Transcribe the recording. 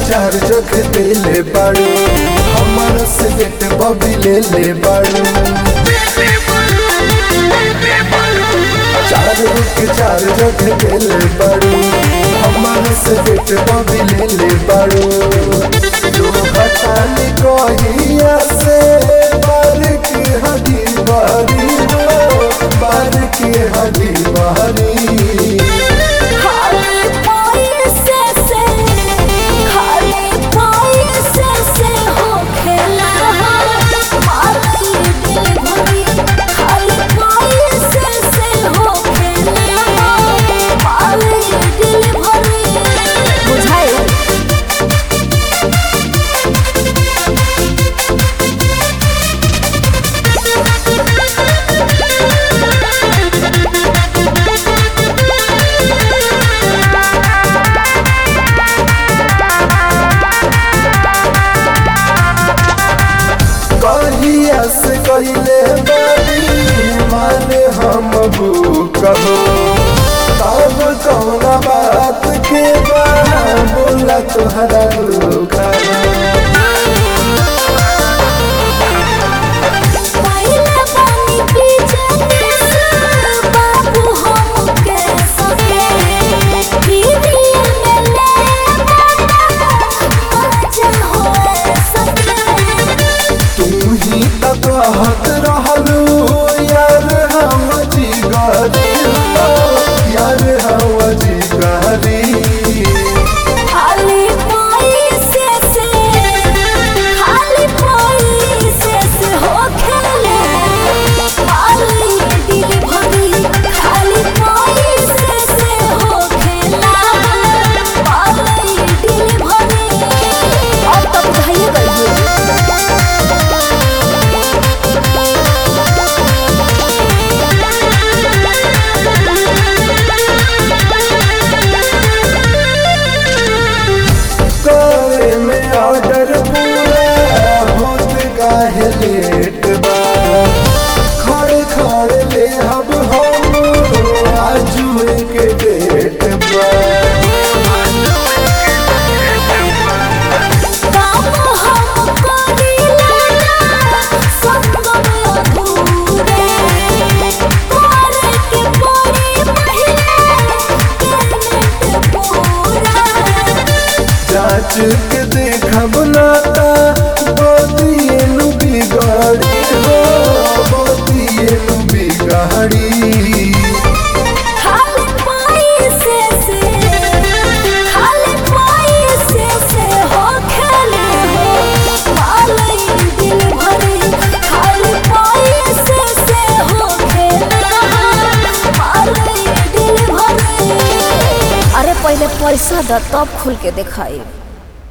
चार जग देले बाड़ू हमर से बेट बबी ले ले बाड़ू चार रुख चार जग देले बाड़ू हमर से बेट बबी ले ले बाड़ू तू हटानी कहिया से बार की हदी बारी हो बार की हदी बारी खाली पैसे से खाली पैसे से हो खेला मारी दिल भरी खाली पैसे से हो खेला मारी दिल भरी बुझाए कहिया से कहिले बारी माने हम कहो तब कौना बात के बा बोला तोहरा धोखा पहले पानी पीछे से बाबू हमके सके दीदी में ले मजा हो सके तू ही तो कहत रहलू यार हम जी गरी यार हम जी गरी खाली पैसे से खाली पैसे से हो खेले खाली दिल भरी खाली पैसे से हो खेला खाली दिल भरी अब तक बुझाइए गई करे में ऑर्डर पूरा होत काहे लेट बा खड़े खड़े ले अब हम आजू के डेट बा काम हम करीला संग में अधूरे करे के पड़ी पहले पेमेंट पूरा जांच के देखब नाता बतिए नु बिगाड़ी हो बतिए नु बिगाड़ी खाली पैसे से खाली पैसे से हो खेले हो मालई दिल भरी खाली पैसे से हो खेले मालई दिल भरी अरे पहले पैसा द तब खुल के दिखाई